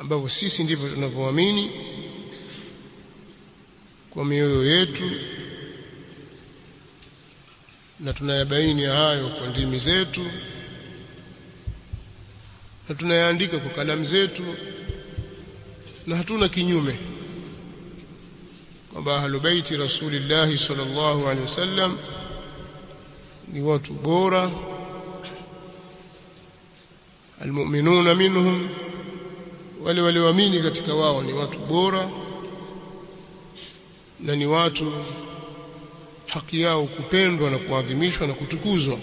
ambavyo sisi ndivyo tunavyoamini kwa mioyo yetu na tunayabaini hayo kwa ndimi zetu na tunayaandika kwa kalamu zetu na hatuna kinyume kwamba ahlubeiti rasulillahi sallallahu alaihi wasallam ni watu bora almu'minuna minhum wale walioamini katika wao ni watu bora na ni watu haki yao kupendwa na kuadhimishwa na kutukuzwa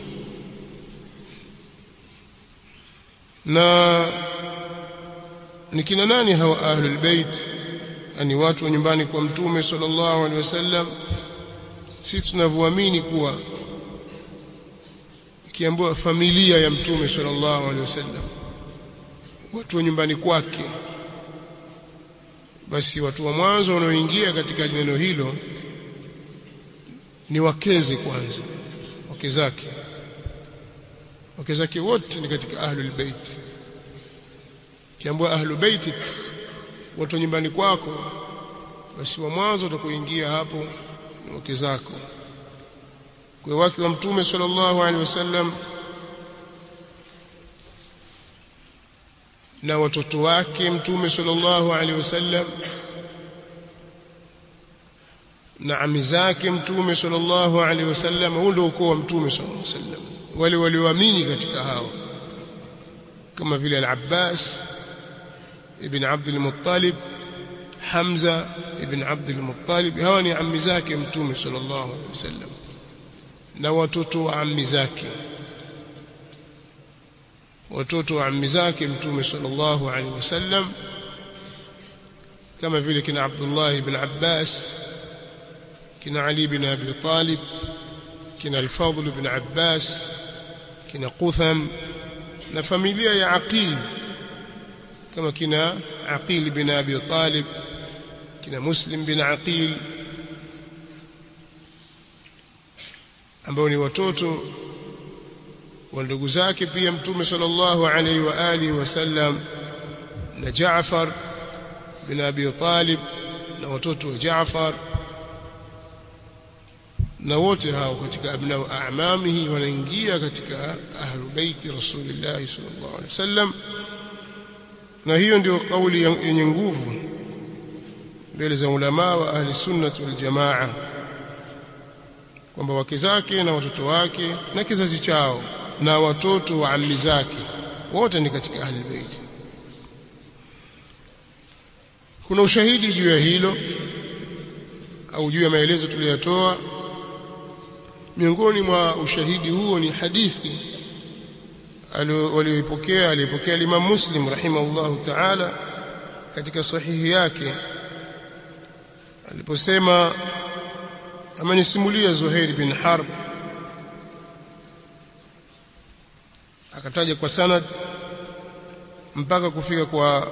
na ni kina nani hawa ahlul bait ani watu wa nyumbani kwa mtume sallallahu alaihi wasallam sisi tunavyoamini kuwa ikiambiwa familia ya mtume sallallahu alaihi wasallam watu wa nyumbani kwake basi watu wa mwanzo wanaoingia katika neno hilo ni wakeze kwanza wake zake wake zake wote ni katika ahlul bait kiambiwa ahlul bait watu wa nyumbani kwako basi wa mwanzo utakuingia hapo ni wake zako kwa wake wa mtume sallallahu alaihi wasallam na watoto wake mtume sallallahu alaihi wasallam na ami zake mtume sallallahu alaihi wasallam huo ndio ukoo wa mtume sallallahu alaihi wasallam wale walioamini katika hao kama vile al-Abbas ibn Abd al-Muttalib Hamza ibn Abd al-Muttalib hawa ni ami zake mtume sallallahu alaihi wasallam na watoto wa ami zake watoto wa ammi zake mtume sallallahu alaihi wasallam kama vile kina Abdullah ibn Abbas kina Ali ibn Abi Talib kina Al-Fadl ibn Abbas kina Qutham na familia ya Aqil kama kina Aqil ibn Abi Talib kina Muslim bin Aqil ambao ni watoto wa ndugu zake pia mtume sallallahu alaihi wa alihi wasallam na Jaafar bin Abi Talib na watoto wa Jaafar na wote hao katika abnau a'mamihi wanaingia katika ahlu baiti rasulillah sallallahu alaihi wasallam na hiyo ndio kauli yenye nguvu mbele za ulama wa ahli sunnah wal jamaa kwamba wake zake na watoto wake na kizazi chao na watoto wa ammi zake wote ni katika ahli bait kuna ushahidi juu ya hilo au juu ya maelezo tuliyotoa miongoni mwa ushahidi huo ni hadithi aliyoipokea aliyepokea Imam Muslim rahimahullahu ta'ala katika sahihi yake aliposema amenisimulia Zuhair bin Harb akataja kwa sanad mpaka kufika kwa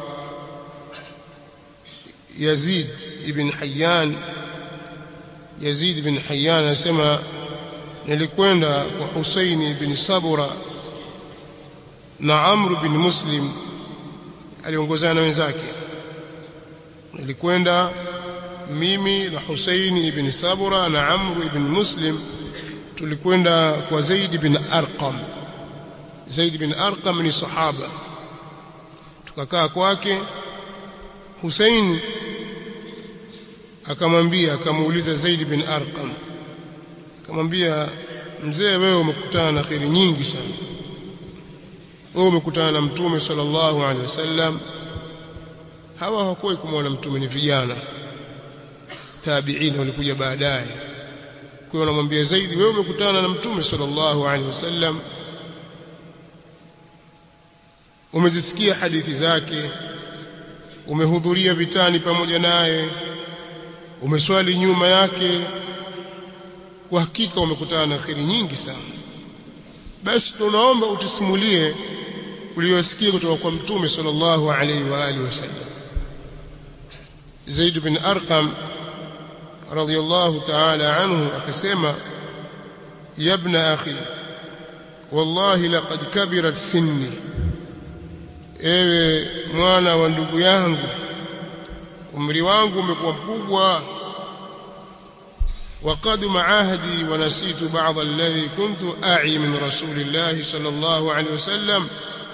Yazid ibn Hayyan Yazid ibn Hayyan anasema nilikwenda kwa Husayn ibn Sabura na Amr bin Muslim aliongozana na wenzake nilikwenda mimi na Husayn ibn Sabura na Amr ibn Muslim tulikwenda kwa Zaid bin Arqam Zaid bin Arqam ni sahaba tukakaa kwake Hussein akamwambia akamuuliza Zaid bin Arqam akamwambia mzee wewe umekutana na khiri nyingi sana wewe umekutana na mtume sallallahu alaihi wasallam hawa hawakuwa kumwona mtume ni vijana tabiina walikuja baadaye kwa hiyo anamwambia Zaid wewe umekutana na mtume sallallahu alaihi wasallam umezisikia hadithi zake umehudhuria vitani pamoja naye umeswali nyuma yake kwa hakika umekutana na khiri nyingi sana basi tunaomba utusimulie uliyosikia kutoka kwa mtume sallallahu alaihi wa alihi wasallam Zaid bin Arqam radiyallahu ta'ala anhu akasema ya ibn akhi wallahi laqad kabirat sinni ewe mwana wa ndugu yangu umri wangu umekuwa mkubwa وقد معاهدي ونسيت بعض الذي كنت أعي من رسول الله صلى الله عليه وسلم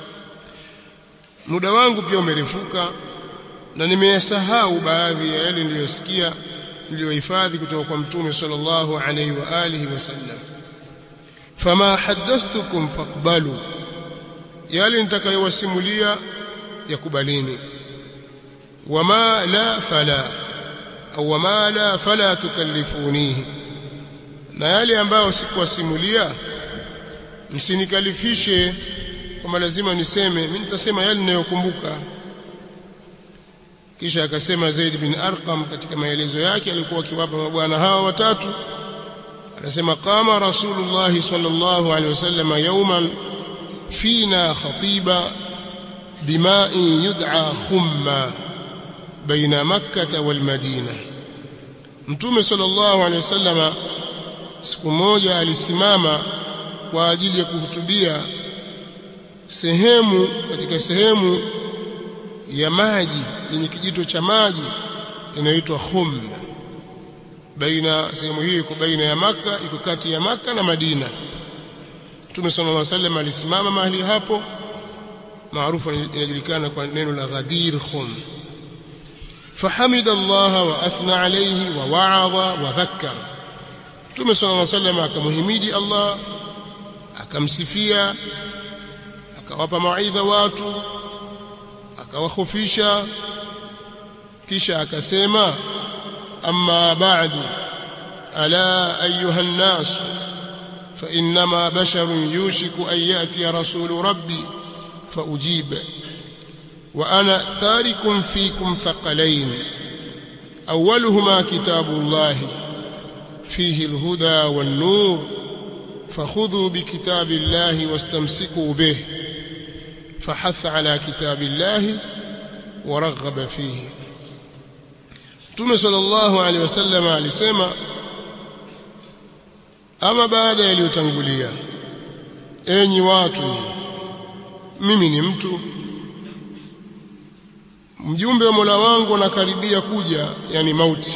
muda wangu pia umerefuka na nimeyasahau baadhi ya yale niliyosikia niliyohifadhi kutoka kwa mtume sallallahu alaihi wa alihi wasallam fama hadathtukum faqbalu yale nitakayowasimulia yakubalini wama la fala au wama la fala tukallifunihi na yale ambayo sikuwasimulia msinikalifishe kwamba lazima niseme mimi nitasema yale ninayokumbuka kisha akasema Zaid bin Arqam katika maelezo yake alikuwa akiwapa mabwana hawa watatu anasema qama rasulullah sallallahu alaihi wasallam yawman fina khatiba bima'in yud'a khumma baina makkah wal madina mtume sallallahu alaihi wasallam siku moja alisimama kwa ajili ya kuhutubia sehemu katika sehemu ya maji yenye kijito cha maji inaitwa Khum baina sehemu hii iko baina ya maka iko kati ya maka na Madina Mtume sallallahu alaihi wasallam alisimama mahali hapo maarufu inajulikana kwa neno la Ghadir Khum فحمد الله واثنى عليه ووعظ وذكر Mtume صلى الله عليه وسلم akamhimidi Allah akamsifia akawapa mawaidha watu akawahofisha kisha akasema amma ba'du ala ayuha an-nas fa inma basharun yushiku an yati rasulu rabbi fa ujib wa ana tarikum fikum thaqalain awwaluhuma kitabullah fihi al-huda wan-nur فخذوا بكتاب الله واستمسكوا به فحث على كتاب الله ورغب فيه Mtume sallallahu alaihi wasallam alisema ama baada yaliyotangulia enyi watu mimi ni mtu mjumbe wa Mola wangu anakaribia kuja yani mauti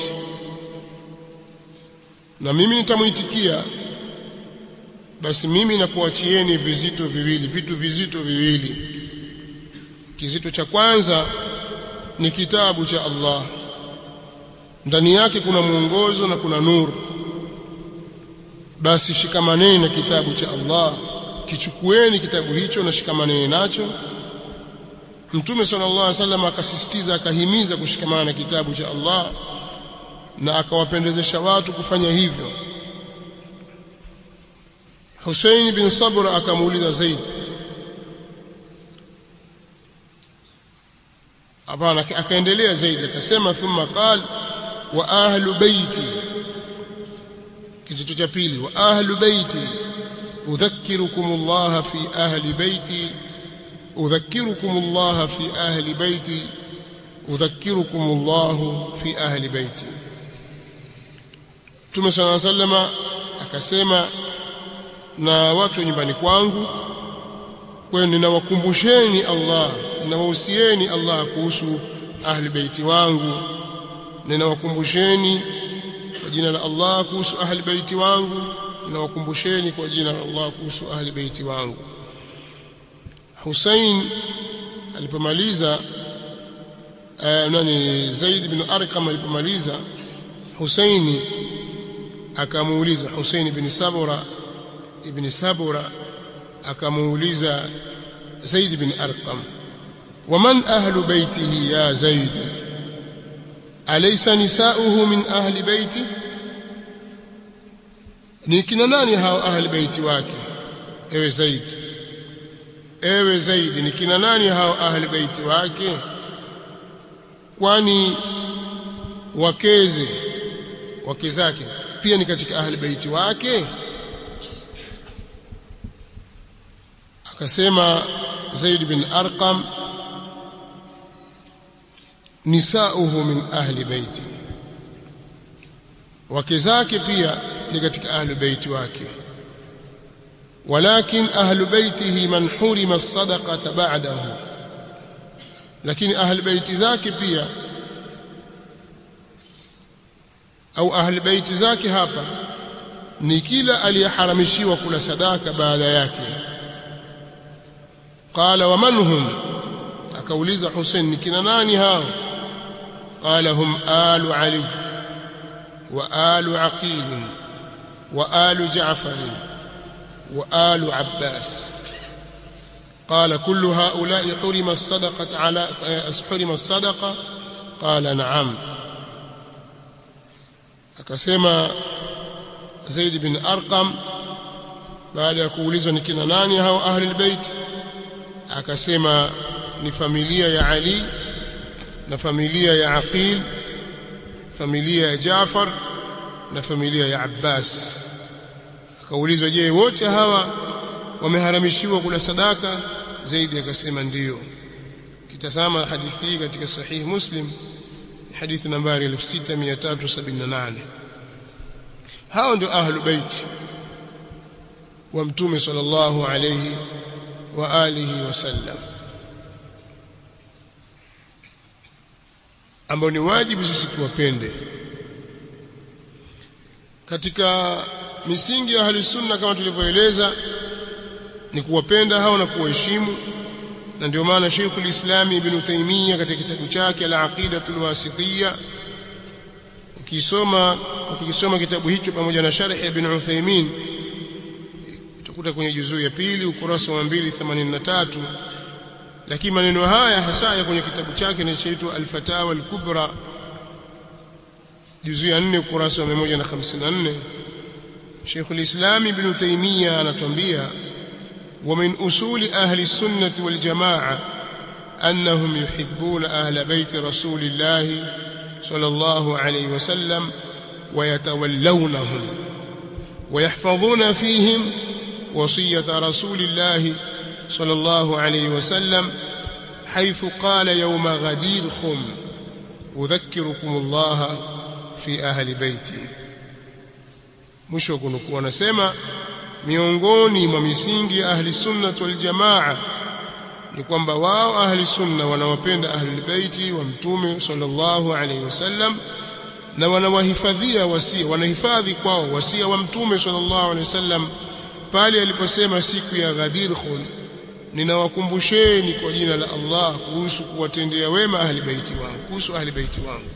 na mimi nitamuitikia basi mimi nakuachieni vizito viwili vitu vizito viwili kizito cha kwanza ni kitabu cha Allah ndani yake kuna mwongozo na kuna nuru basi shikamaneni na kitabu cha Allah kichukueni kitabu hicho na shikamaneni nacho Mtume sallallahu alaihi wasallam akasisitiza akahimiza kushikamana na kitabu cha Allah na akawapendezesha watu kufanya hivyo Hussein bin Sabra akamuuliza Zaid hapana akaendelea Zaid akasema thumma qal wa ahlu baiti kizito cha pili wa ahlu baiti udhakkirukum Allah fi ahli baiti udhakkirukum Allah fi ahli baiti udhakkirukum Allah fi ahli baiti Mtume صلى الله عليه وسلم akasema na watu wa nyumbani kwangu kwa hiyo ninawakumbusheni Allah ninawahusieni Allah kuhusu ahli baiti wangu ninawakumbusheni kwa jina la Allah kuhusu ahli baiti wangu ninawakumbusheni kwa jina la Allah kuhusu ahli baiti wangu Hussein alipomaliza uh, nani Zaid bin Arqam alipomaliza Husaini akamuuliza Husaini bin Sabura ibn Sabura akamuuliza Zaid bin Arqam waman ahlu baitihi ya Zaid alaysa nisauhu min ahli baiti ni kina nani hao ahli baiti wake ewe Zaid ewe Zaid ni kina nani hao ahli baiti wake kwani wakeze wake zake pia ni katika ahli baiti wake akasema Zaid bin Arqam nisauhu min ahli baiti wake zake pia ni katika ahli baiti wake ولكن أهل بيته من حرم الصدقة بعده lakini ahli baiti zake pia au ahli baiti zake hapa ni kila aliyeharamishiwa kula sadaka baada yake qala wa man hum akauliza Hussein ni kina nani hao qala hum alu ali wa alu aqil wa alu ja'far wa alu abbas قال كل هؤلاء حرم الصدقة على حرم الصدقة قال نعم akasema Zaid bin Arqam baada ya kuulizwa ni kina nani hao ahli albayt akasema ni familia ya Ali na familia ya Aqil familia ya Jaafar na familia ya Abbas akaulizwa je wote hawa wameharamishiwa kula sadaka Zaid akasema ndiyo kitazama hadithi hii katika sahihi Muslim hadithi nambari 6378 hao ndio ahlu bait wa mtume sallallahu alayhi wa alihi wasallam ambao ni wajibu sisi tuwapende katika misingi ya ahli sunna kama tulivyoeleza ni kuwapenda hao na kuwaheshimu na ndio maana Sheikhul Islam Ibn Taymiyyah katika kitabu chake Al-Aqidatul Wasitiyya ukisoma ukisoma kitabu hicho pamoja na sharh ya Ibn Uthaymeen utakuta kwenye juzuu ya pili ukurasa wa 283 lakini maneno haya hasa ya kwenye kitabu chake kinachoitwa Al-Fatawa Al-Kubra juzuu ya 4 ukurasa wa 154 Sheikhul Islam Ibn Taymiyyah anatuambia ومن أصول أهل السنة والجماعة أنهم يحبون أهل بيت رسول الله صلى الله عليه وسلم ويتولونهم ويحفظون فيهم وصية رسول الله صلى الله عليه وسلم حيث قال يوم غدير خم أذكركم الله في أهل بيتي مش وكنكم نسمع miongoni mwa misingi ya ahli sunna wal jamaa ni kwamba wao ahli sunna wanawapenda ahli baiti wa mtume sallallahu alaihi wasallam na wanawahifadhia wasia wanahifadhi kwao wasia wa mtume sallallahu alaihi wasallam pale aliposema siku ya Ghadir Khum ninawakumbusheni kwa jina la Allah kuhusu kuwatendea wema ahli baiti wangu kuhusu ahli baiti wangu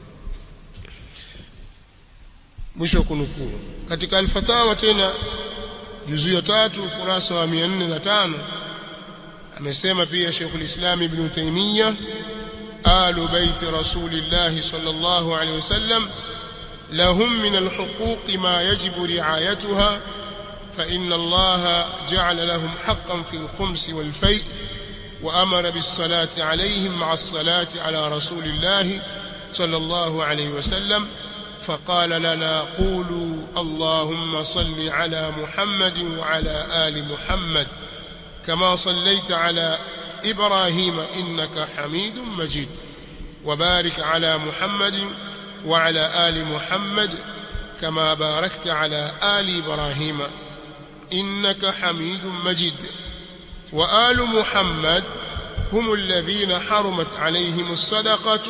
mwisho kunukuu katika alfatawa tena juzu ya tatu ukurasa wa 405 amesema pia Sheikh al-Islam Ibn Taymiyyah alu bait rasulillah sallallahu alayhi wasallam lahum min al-huquq ma yajibu ri'ayatuha fa inna Allah ja'ala lahum haqqan fi al-khums wal-fay' وأمر بالصلاة عليهم مع الصلاة على رسول الله صلى الله عليه وسلم فقال لنا قولوا اللهم صل على محمد وعلى آل محمد كما صليت على إبراهيم إنك حميد مجيد وبارك على محمد وعلى آل محمد كما باركت على آل إبراهيم إنك حميد مجيد وآل محمد هم الذين حرمت عليهم الصدقة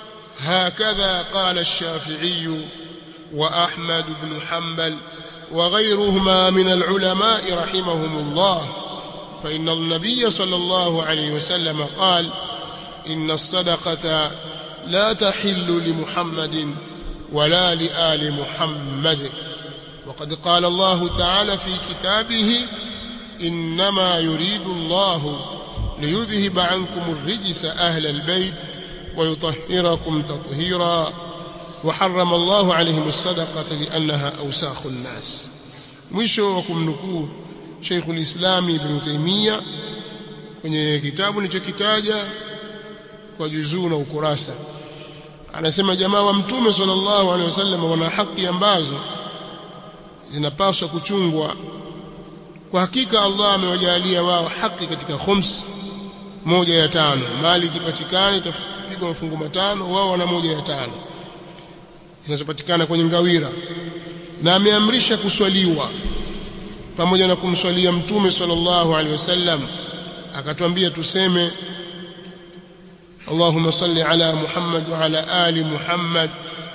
هكذا قال الشافعي وأحمد بن حنبل وغيرهما من العلماء رحمهم الله فإن النبي صلى الله عليه وسلم قال إن الصدقة لا تحل لمحمد ولا لآل محمد وقد قال الله تعالى في كتابه إنما يريد الله ليذهب عنكم الرجس أهل البيت ويطهركم تطهيرا وحرم الله عليهم الصدقة لأنها أوساخ الناس mwisho wa kumnukuu Sheikhul Islam Ibn Taymiyyah kwenye kitabu nilichokitaja kwa juzuu na ukurasa anasema jamaa wa mtume sallallahu alaihi wasallam wana haki ambazo zinapaswa kuchungwa kwa hakika Allah amewajalia wao haki katika khums moja ya tano mali ikipatikana itapigwa mafungu matano wao wana moja ya tano zinazopatikana kwenye ngawira na ameamrisha kuswaliwa pamoja na kumswalia mtume sallallahu alaihi wasallam akatwambia tuseme Allahumma salli ala Muhammad wa ala ali Muhammad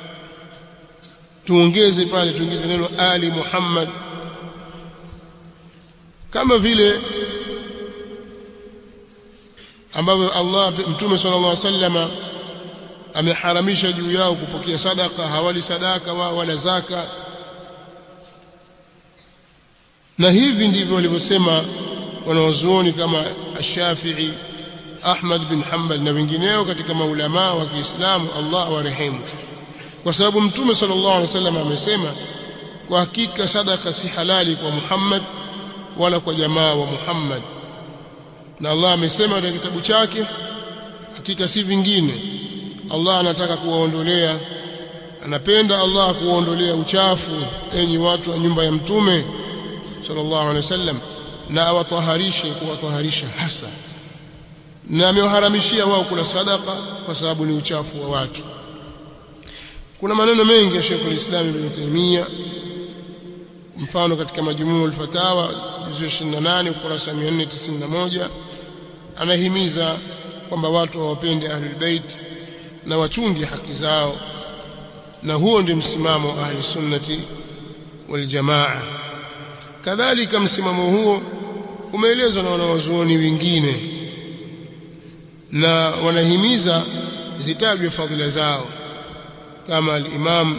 tuongeze pale tuongeze neno ali Muhammad kama vile ambavyo Allah Mtume sallallahu alaihi wasallama ameharamisha juu yao kupokea sadaka hawali sadaka wao wala zaka na hivi ndivyo walivyosema wanawazuoni kama Ash-Shafi'i Ahmad bin Hanbal na wengineo katika maulama wa Kiislamu Allah warehemu kwa sababu Mtume sallallahu alaihi wasallam amesema kwa hakika sadaka si halali kwa Muhammad wala kwa jamaa wa Muhammad na Allah amesema katika kitabu chake hakika si vingine Allah anataka kuwaondolea anapenda Allah kuwaondolea uchafu enyi watu wa nyumba ya mtume sallallahu alaihi wasallam na awataharishe kuwataharisha hasa na amewaharamishia wao kula sadaka kwa sababu ni uchafu wa watu kuna maneno mengi ya Sheikh al-Islam Ibn Taymiyyah mfano katika majumuu al-fatawa juzu 28 ukurasa 491 anahimiza kwamba watu wawapende ahlul bait na wachunge haki zao na huo ndio msimamo wa ahli sunnati wal jamaa kadhalika msimamo huo umeelezwa na wanawazuoni wengine na wanahimiza zitajwe fadhila zao kama al-Imam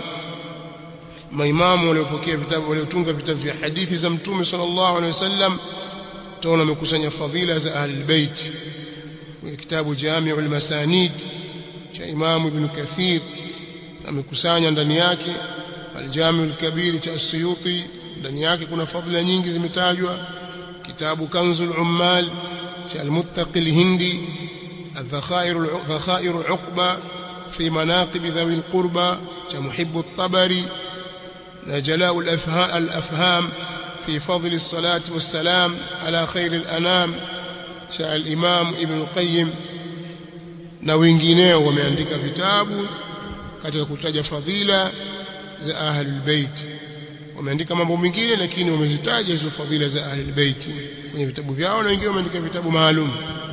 maimamu waliopokea vitabu waliotunga vitabu vya hadithi za Mtume sallallahu alaihi wasallam tunaona wamekusanya fadhila za ahlul bait kwenye kitabu Jami'ul Masanid cha Imam Ibn Kathir amekusanya ndani yake Al-Jami'ul Kabir cha As-Suyuti ndani yake kuna fadhila nyingi zimetajwa kitabu Kanzul Ummal cha Al-Muttaqi Al-Hindi الذخائر ذخائر العقبة في مناقب ذوي القربى كمحب الطبري جلاء الأفهام في فضل الصلاة والسلام على خير الأنام شاء الإمام ابن القيم na wengineo wameandika vitabu katika kutaja fadhila za ahlul bait wameandika mambo mengine lakini wamezitaja hizo fadhila za ahlul bait kwenye vitabu vyao na wengine wameandika vitabu maalum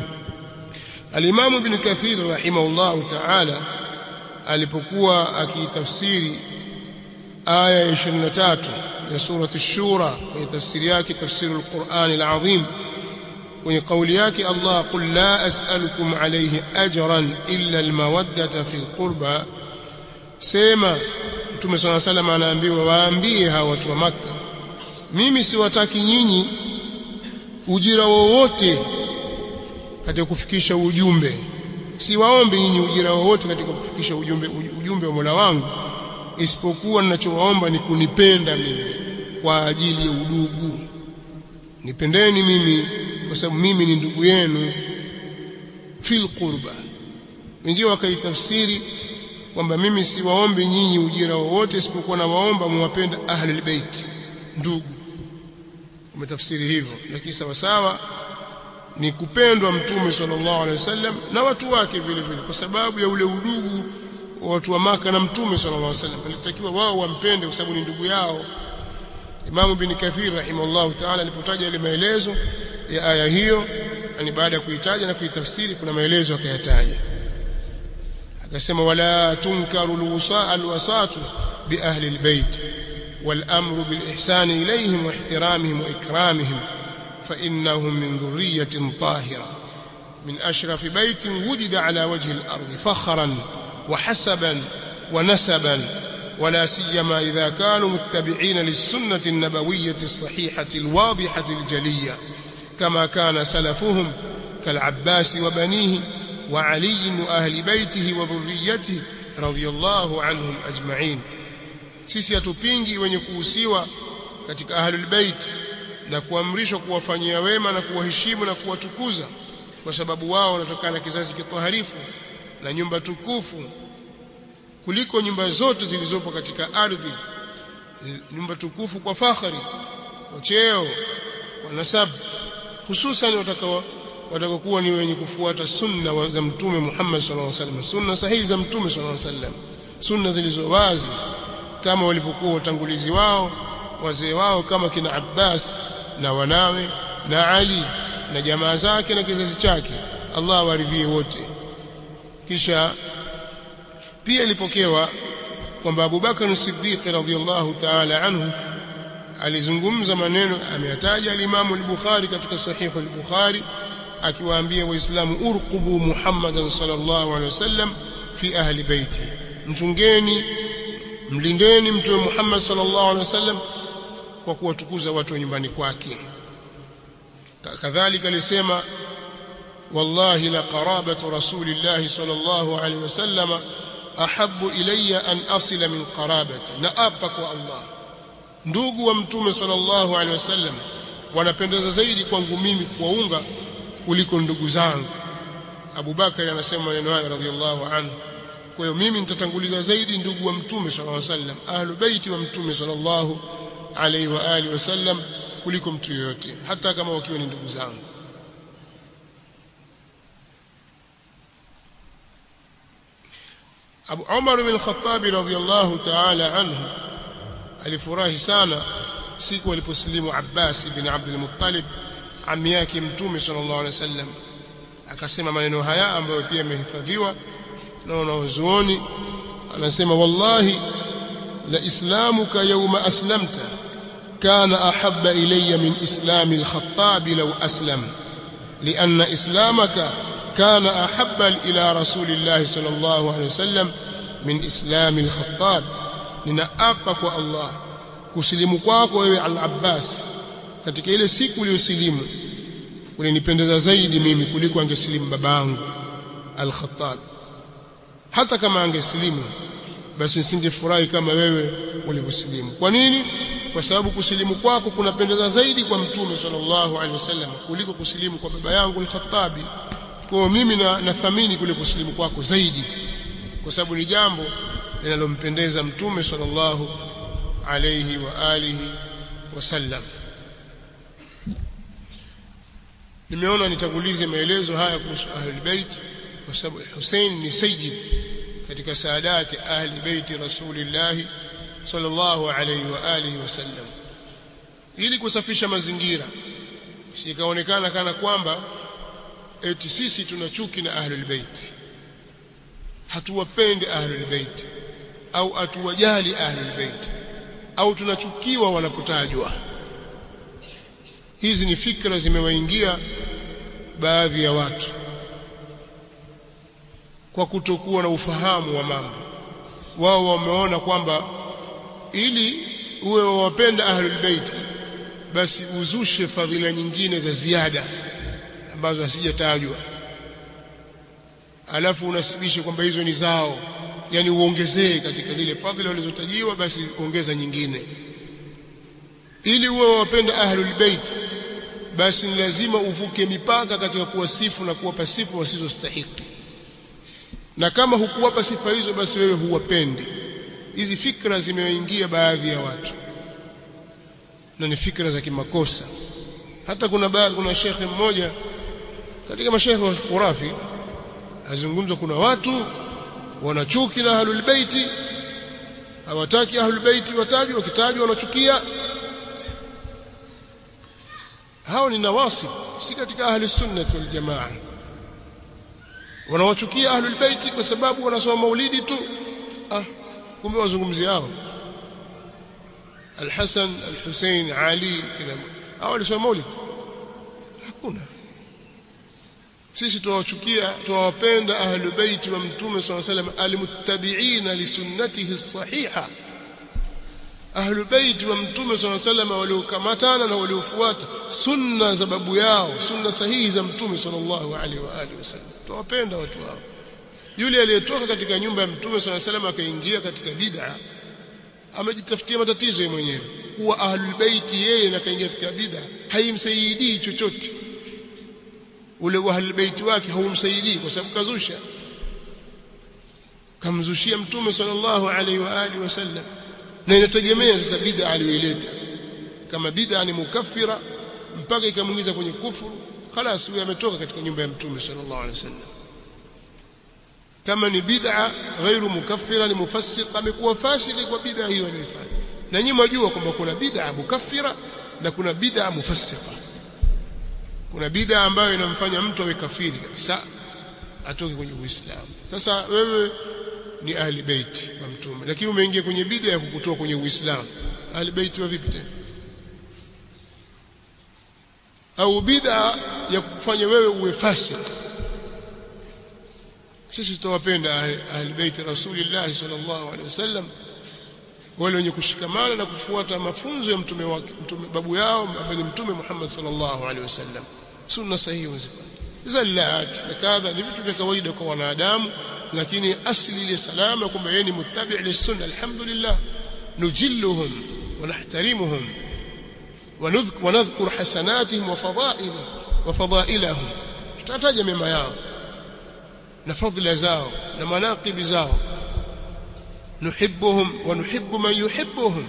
Al-Imam Ibn Kathir rahimahullah ta'ala alipokuwa akitafsiri aya ya 23 ya surati ash-Shura kwenye tafsiri yake tafsiri al-Qur'an al-Azim kwenye kauli yake Allah qul la as'alukum alayhi ajran illa al-mawaddata fi al-qurba sema Mtume صلى الله عليه وسلم anaambiwa waambie hawa watu wa Makka mimi siwataki nyinyi ujira wowote katika kufikisha ujumbe siwaombe nyinyi ujira wowote katika kufikisha ujumbe ujumbe wa Mola wangu isipokuwa ninachowaomba ni kunipenda mimi kwa ajili ya udugu nipendeni mimi kwa sababu mimi ni ndugu yenu fil qurba wengine wakaitafsiri kwamba mimi siwaombe nyinyi ujira wowote isipokuwa nawaomba muwapenda ahli bait ndugu umetafsiri hivyo lakini sawa sawa ni kupendwa mtume sallallahu alaihi wasallam na watu wake vile vile kwa sababu ya ule udugu wa watu wa maka na mtume sallallahu alaihi wasallam alitakiwa wao wampende kwa sababu ni ndugu yao Imam bin Kathir rahimahullah ta'ala alipotaja ile maelezo ya aya hiyo yani baada ya kuitaja na kuitafsiri kuna maelezo akayataja akasema wala tunkaru alwasatu bi ahli albayt والامر بالاحسان اليهم واحترامهم واكرامهم فانهم من ذريه طاهره من اشرف بيت وجد على وجه الارض فخرا وحسبا ونسبا ولا سيما اذا كانوا متبعين للسنه النبويه الصحيحه الواضحه الجليه كما كان سلفهم كالعباس وبنيه وعلي واهل بيته وذريته رضي الله عنهم اجمعين sisi hatupingi wenye kuhusiwa katika ahlul bait na kuamrishwa kuwafanyia wema na kuwaheshimu na kuwatukuza kwa sababu wao wanatokana na kizazi kitaharifu na nyumba tukufu kuliko nyumba zote zilizopo katika ardhi nyumba tukufu kwa fakhari kwa cheo kwa nasab hususan watakao watakokuwa ni wenye kufuata sunna za mtume Muhammad sallallahu alaihi wasallam sunna sahihi za mtume sallallahu alaihi wasallam sunna zilizo wazi kama walivyokuwa watangulizi wao wazee wao kama kina Abbas na wanawe na Ali na jamaa zake na kizazi chake Allah waridhie wote kisha pia ilipokewa kwamba Abu Bakar Siddiq radhiyallahu ta'ala anhu alizungumza maneno ameyataja al-Imam al-Bukhari katika sahih al-Bukhari akiwaambia waislamu urqubu Muhammadan sallallahu alaihi wasallam fi ahli baiti mchungeni mlindeni mtume Muhammad sallallahu alaihi wasallam kwa kuwatukuza watu wa nyumbani kwake kadhalika alisema wallahi la qarabatu rasulillahi sallallahu alaihi wasallam ahabbu ilayya an asila min qarabati na apa kwa Allah ndugu wa mtume sallallahu alaihi wasallam wanapendeza zaidi kwangu mimi kuwaunga kuliko ndugu zangu Abu Bakar anasema maneno haya radhiallahu anhu kwa hiyo mimi nitatanguliza zaidi ndugu wa mtume sallallahu alaihi wasallam ahlu baiti wa mtume sallallahu alaihi wa alihi wasallam kuliko mtu yoyote hata kama wakiwa ni ndugu zangu Abu Umar bin Khattab radhiyallahu ta'ala anhu alifurahi sana siku aliposilimu Abbas bin Abdul Muttalib ami yake mtume sallallahu alaihi wasallam akasema maneno haya ambayo pia yamehifadhiwa na wanazuoni anasema wallahi la islamuka yawma aslamta kana ahabba ilayya min islami al-khattab law aslam لأن إسلامك كان أحب إلى رسول الله صلى الله عليه وسلم من إسلام الخطاب ninaapa kwa Allah kusilimu kwako wewe al-Abbas katika ile siku uliyosilimu ulinipendeza zaidi mimi kuliko angesilimu babangu al-Khattab hata kama angesilimu basi nisingefurahi kama wewe ulivyosilimu kwa nini kwa sababu kusilimu kwako kunapendeza zaidi kwa mtume sallallahu alaihi wasallam kuliko kusilimu kwa baba yangu al-Khattabi kwa mimi na nathamini kule kusilimu kwako zaidi kwa sababu ni jambo linalompendeza mtume sallallahu alayhi wa alihi wasallam nimeona nitangulize maelezo haya kuhusu ahlul bait kwa sababu Hussein ni sayyid katika saadati ahli baiti rasulillah sallallahu alayhi wa alihi wasallam ili kusafisha mazingira sikaonekana kana kwamba eti sisi tuna chuki na ahlul bait hatuwapendi ahlul bait au hatuwajali ahlul bait au tunachukiwa wanapotajwa hizi ni fikra zimewaingia baadhi ya watu kwa kutokuwa na ufahamu wa mambo wao wameona kwamba ili uwe wawapenda ahlul bait basi uzushe fadhila nyingine za ziada ambazo hasijatajwa alafu unasibishe kwamba hizo ni zao yani uongezee katika zile fadhila walizotajiwa basi ongeza nyingine ili uwe wapenda ahlul bait basi ni lazima uvuke mipaka katika kuwasifu na kuwapa sifa wasizostahiki na kama hukuwapa sifa hizo basi wewe huwapendi hizi fikra zimeingia baadhi ya watu na ni fikra za kimakosa hata kuna baadhi kuna shekhe mmoja katika mashekhe wa khurafi azungumza kuna watu wanachuki na ahlul baiti hawataki ahlul baiti watajwe wakitajwa wanachukia hao ni nawasib si katika ahli sunnah wal jamaa wanawachukia ahlul baiti kwa sababu wanasoma maulidi tu ah kumbe wazungumzia hao الحسن الحسين علي كده hao walisoma maulidi hakuna sisi tuwachukia tuwapenda ahlul bait wa mtume swalla salam almuttabi'ina li sunnatihi sahiha ahlul bait wa mtume swalla salam waliokamatana na waliofuata sunna za babu yao sunna sahihi za mtume sallallahu alaihi wa alihi wasallam tuwapenda watu hao yule aliyetoka katika nyumba ya mtume swalla salam akaingia katika bid'a amejitafutia matatizo yeye mwenyewe kuwa ahlul bait yeye na kaingia katika bid'a haimsaidii chochote ule ahlul bait wake haumsaidii kwa sababu kazusha kamzushia mtume sallallahu alaihi wa alihi wasallam na inategemea sasa bid'a aliyoileta kama bid'a ni mukaffira mpaka ikamuingiza kwenye kufuru خلاص huyo ametoka katika nyumba ya mtume sallallahu alaihi wasallam kama ni bid'a ghairu mukaffira ni mufassiq amekuwa fasiki kwa bid'a hiyo aliyofanya na nyinyi mjua kwamba kuna bid'a mukaffira na kuna bid'a mufassiqa kuna bid'a ambayo inamfanya mtu awe kafiri kabisa atoke kwenye Uislamu sasa wewe ni ahli bait wa mtume lakini umeingia kwenye bid'a ya kukutoa kwenye Uislamu ahli bait wa vipi tena au bid'a ya kufanya wewe uwe fasik sisi tutawapenda ahli bait rasulillah sallallahu alaihi wasallam wale wenye kushikamana na kufuata mafunzo ya mtume wake mtume babu yao ambaye ni mtume Muhammad sallallahu alaihi wasallam sunna sahihi wazipata zallat na kadha ni vitu vya kawaida kwa wanadamu lakini asli ile salama kwamba yeye ni muttabi' lisunna alhamdulillah nujilluhum wa nahtarimuhum ونذكر حسناتهم وفضائلهم وفضائلهم tutataja mema yao na fadhila zao na manaqib zao nuhibbuhum wa nuhibbu man yuhibbuhum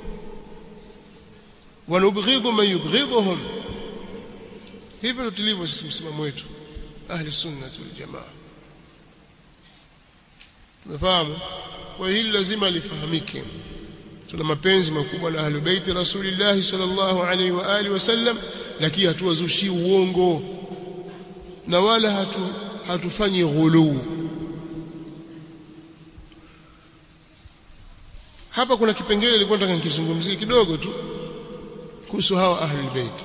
wa nubghidhu man yubghidhuhum hivyo tulivyo sisi msimamo wetu ahli sunna wal jamaa tumefahamu kwa hili lazima lifahamike tuna mapenzi makubwa na ahlul bait rasulillah sallallahu alaihi wa alihi wasallam lakini hatuwazushi uongo na wala hatu hatufanyi ghuluu hapa kuna kipengele nilikuwa nataka nikizungumzie kidogo tu kuhusu hawa ahlul bait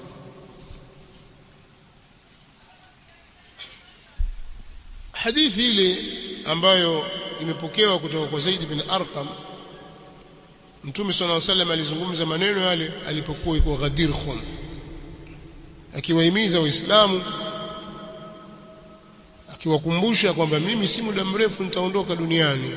hadithi ile ambayo imepokewa kutoka kwa Zaid bin Arqam Mtume صلى الله عليه وسلم alizungumza maneno yale alipokuwa yuko Ghadir Khum akiwahimiza waislamu akiwakumbusha kwamba mimi si muda mrefu nitaondoka duniani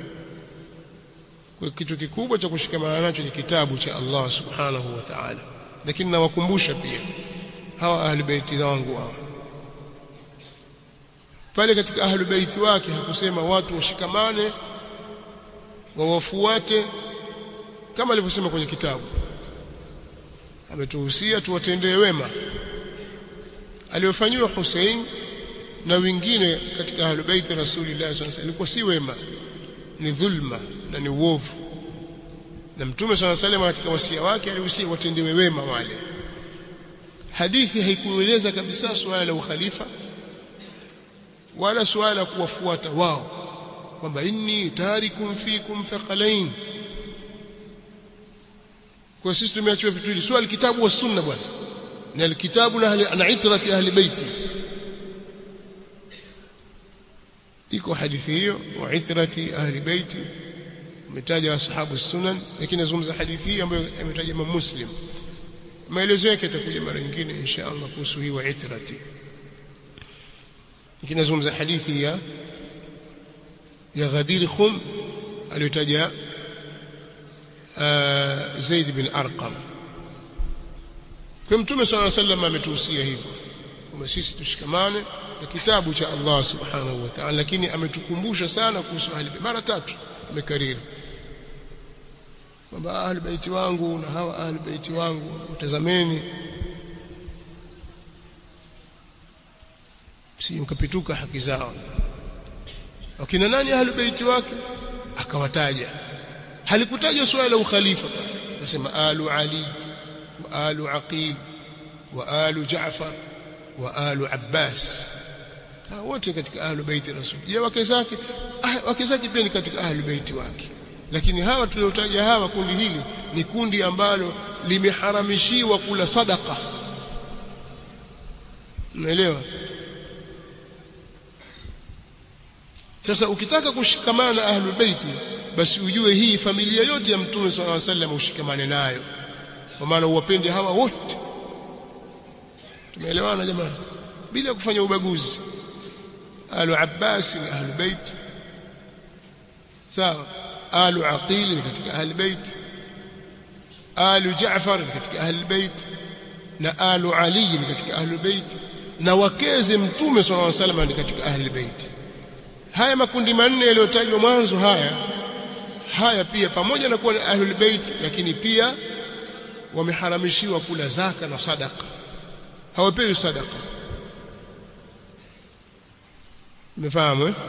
kwa kitu kikubwa cha kushikamana nacho ni kitabu cha Allah subhanahu wa ta'ala lakini nawakumbusha pia hawa ahli baiti wangu hawa pale katika ahli baiti wake hakusema watu washikamane wawafuate kama alivyosema kwenye kitabu ametuhusia tuwatendee wema aliyofanyiwa Hussein na wengine katika ahlul bait rasulillah sallallahu alaihi wasallam ilikuwa si wema ni dhulma na ni uovu na mtume sallallahu alaihi wasallam katika wasia wake alihusia watendewe wema wale hadithi haikueleza kabisa suala la ukhalifa wala suala la kuwafuata wao kwamba inni tarikum fikum thaqalain kwa sisi tumeachiwa vitu hili swali kitabu wa sunna bwana na alkitabu na na itrati ahli baiti iko hadithi hiyo wa itrati ahli baiti umetaja ashabu sunan lakini nazungumza hadithi hii ambayo imetaja Imam Muslim maelezo yake yatakuja mara nyingine insha Allah kuhusu hii wa itrati lakini nazungumza hadithi ya ya Ghadir Khum aliyotaja Zaid bin Arqam kwa mtume صلى الله عليه وسلم ametuhusia hivyo kwamba sisi tushikamane na kitabu cha Allah subhanahu wa ta'ala lakini ametukumbusha sana kuhusu ahli mara tatu amekariri kwamba ahli baiti wangu na hawa ahli baiti wangu utazameni si mkapituka haki zao wakina nani ahli baiti wake akawataja halikutajwa swala la ukhalifa nasema alu ali wa alu aqil wa alu jaafar wa alu abbas wote katika ahlu baiti rasul je wake zake wake zake pia ni katika ahlu baiti wake lakini hawa tuliotaja hawa kundi hili ni kundi ambalo limeharamishiwa kula sadaka unaelewa sasa ukitaka kushikamana na ahlul baiti basi ujue hii familia yote ya mtume sallallahu alaihi wasallam ushikamane nayo kwa maana uwapende hawa wote tumeelewana jamani bila kufanya ubaguzi alu abbas ni ahlul bait sawa alu aqil ni katika ahlul bait alu jaafar ni katika ahlul bait na alu ali ni katika ahlul bait na wakeze mtume sallallahu alaihi wasallam ni katika ahlul bait haya makundi manne yaliyotajwa mwanzo haya haya pia pamoja na kuwa ni ahlul bait lakini pia wameharamishiwa kula zaka na sadaka hawapewi sadaka umefahamu eh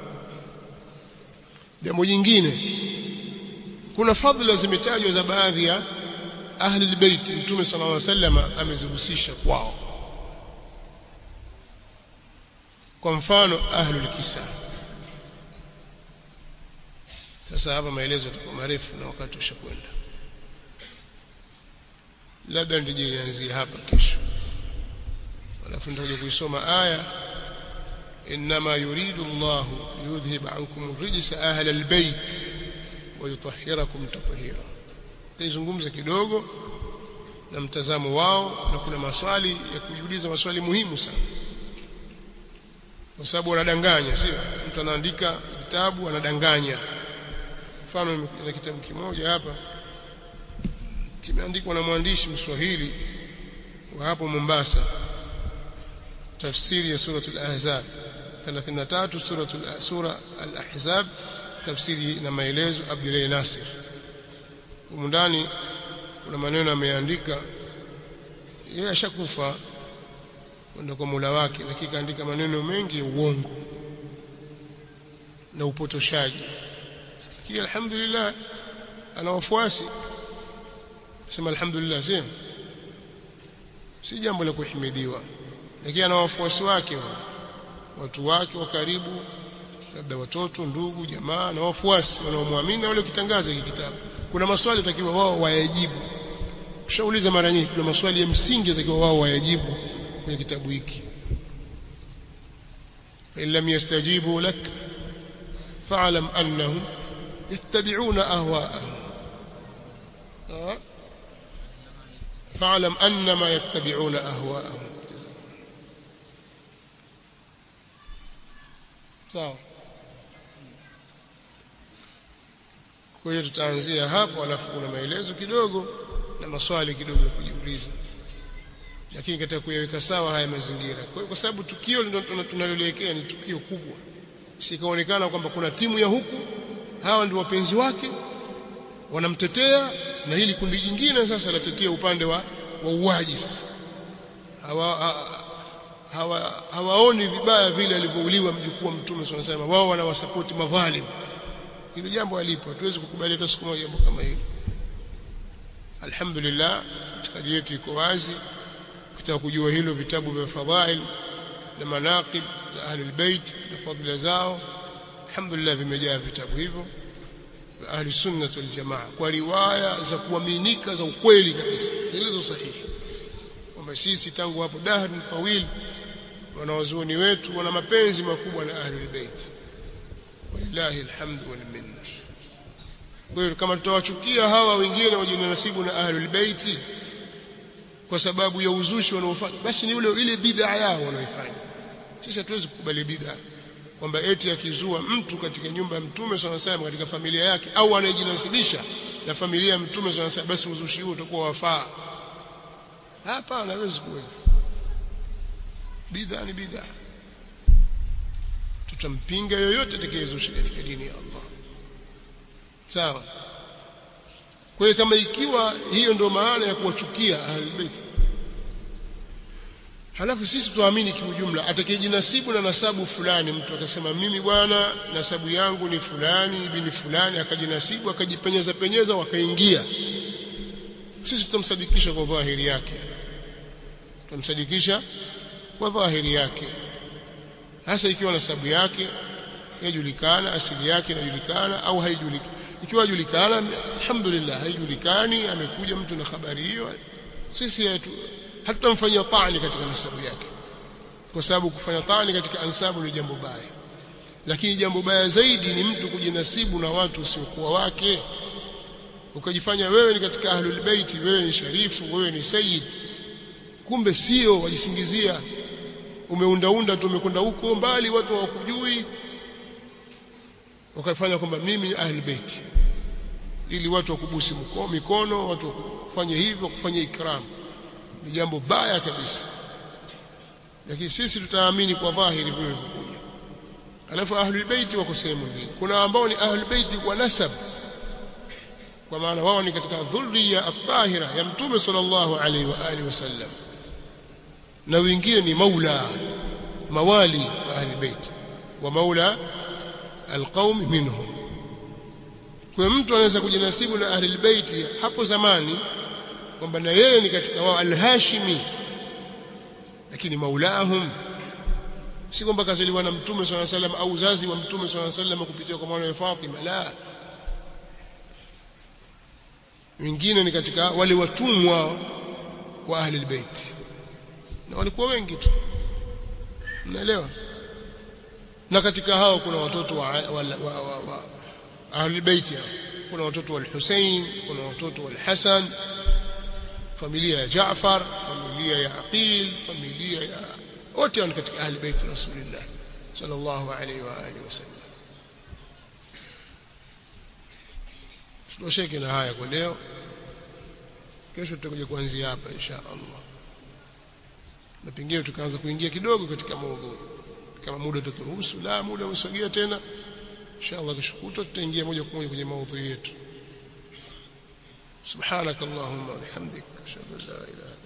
jambo jingine kuna fadhila zimetajwa za baadhi ya ahli albayt mtume sallallahu alaihi wasallam amezihusisha kwao kwa mfano ahlul kisa sasa hapa maelezo yatakuwa marefu na wakati ushakwenda labda ndije nianzie hapa kesho alafu nitakuja kuisoma aya inma yuridu Allah yudhhib ankum rijsa ahli albayt wa yutahhirakum tatheera taizungumza kidogo na mtazamo wao na kuna maswali ya kujiuliza maswali muhimu sana kwa sababu wanadanganya sio mtu anaandika vitabu anadanganya mfano na kitabu kimoja hapa kimeandikwa na mwandishi mswahili wa hapo Mombasa tafsiri ya suratul ahzab 33 suratul sura al-ahzab tafsiri na maelezo Abdullah Nasir humu ndani kuna maneno ameandika yeye ashakufa kwenda kwa Mola wake lakini kaandika maneno mengi ya uongo na upotoshaji lakini alhamdulillah ana wafuasi sema alhamdulillah sio si jambo la kuhimidiwa lakini ana wafuasi wake watu wake wa karibu labda watoto ndugu jamaa na wafuasi wanaomwamini na wale kitangaza hiki kitabu kuna maswali takiwa wao wayajibu ushauliza mara nyingi kuna maswali ya msingi takiwa wao wayajibu kwenye kitabu hiki in lam yastajibu lak fa'lam annahum yattabi'una ahwa'ahum fa'lam annama yattabi'una ahwa'ahum sawa kwa hiyo tutaanzia hapo alafu kuna maelezo kidogo na maswali kidogo ya kujiuliza lakini katika kuyaweka sawa haya mazingira kwa, kwa sababu tukio tunaloelekea ni tukio kubwa sikaonekana kwamba kuna timu ya huku hawa ndio wapenzi wake wanamtetea na hili kundi jingine sasa latetea upande wa wauaji sasa hawa, ha, hawa hawaoni vibaya vile alivyouliwa mjukuu wa mtume wanasema wao wanawasapoti madhalim hilo jambo alipo hatuwezi kukubali hata siku moja jambo kama hilo alhamdulillah itikadi yetu iko wazi ukitaka kujua hilo vitabu vya fadhail na manaqib za ahlul bait na fadhila zao alhamdulillah vimejaa vitabu hivyo vya ahli sunnah wal jamaa kwa riwaya za kuaminika za ukweli kabisa zilizo sahihi kwamba sisi tangu hapo dahr tawil wanawazuoni wetu wana mapenzi makubwa na ahlul bait walillahi alhamdu wal minna kwa hiyo kama tutawachukia hawa wengine wajinasibu na ahlul bait kwa sababu ya uzushi wanaofanya basi ni ule ile bid'a yao wanaifanya sisi hatuwezi kukubali bid'a kwamba eti akizua mtu katika nyumba ya mtume SAW katika familia yake au anayejinasibisha na familia ya mtume SAW basi uzushi huo utakuwa wafaa hapana hawezi kuwa bid'a ni bid'a tutampinga yoyote atakayezusha katika dini ya Allah sawa kwa hiyo kama ikiwa hiyo ndio maana ya kuwachukia ahlulbayt halafu sisi tuamini kiujumla atakayejinasibu na nasabu fulani mtu akasema mimi bwana nasabu yangu ni fulani ibni fulani akajinasibu akajipenyeza penyeza wakaingia sisi tutamsadikisha kwa dhahiri yake tutamsadikisha kwa dhahiri yake hasa ikiwa nasabu yake yajulikana asili yake inajulikana au haijulikani ikiwa julikana alhamdulillah haijulikani amekuja mtu na habari hiyo sisi hatutamfanyia taani katika nasabu yake kwa sababu kufanya taani katika ansabu ni jambo baya lakini jambo baya zaidi ni mtu kujinasibu na watu usiokuwa wake ukajifanya wewe ni katika ahlul baiti wewe ni sharifu wewe ni sayyid kumbe sio wajisingizia umeundaunda tu umekwenda huko mbali watu hawakujui ukafanya kwamba mimi ni ahlul baiti ili watu wakubusi mikono watu wakufanye hivyo kufanya ikram ni jambo baya kabisa lakini sisi tutaamini kwa dhahiri vile vilivyokuja alafu ahlul bait wako sehemu nyingine kuna ambao ni ahlul bait kwa nasab kwa maana wao ni katika dhurriya at-tahira ya mtume sallallahu alaihi wa alihi wasallam na wengine ni maula mawali wa ahlul bait wa maula alqaum minhum kwa mtu anaweza kujinasibu na ahlul bait hapo zamani kwamba na yeye ni katika wao al-hashimi lakini maulahum si kwamba kazaliwa na mtume swalla sallam au uzazi wa mtume swalla sallam kupitia kwa mwana wa Fatima la wengine ni katika wale watumwa wa ahli albayt na walikuwa wengi tu mnaelewa na katika hao kuna watoto wa, wa, wa, wa, wa ahli albayt kuna watoto wa Hussein kuna watoto wa Hassan familia ya Jaafar familia ya Aqil familia ya wote ni katika ahli bait rasulillah sallallahu alaihi wa alihi wasallam tutosheke na haya kwa leo kesho tutakuja kuanzia hapa insha Allah na pengine tukaanza kuingia kidogo katika maudhui kama muda utaturuhusu la muda umesogea tena insha Allah kesho kutwa tutaingia moja kwa moja kwenye maudhui yetu سبحانك اللهم وبحمدك اشهد ان لا اله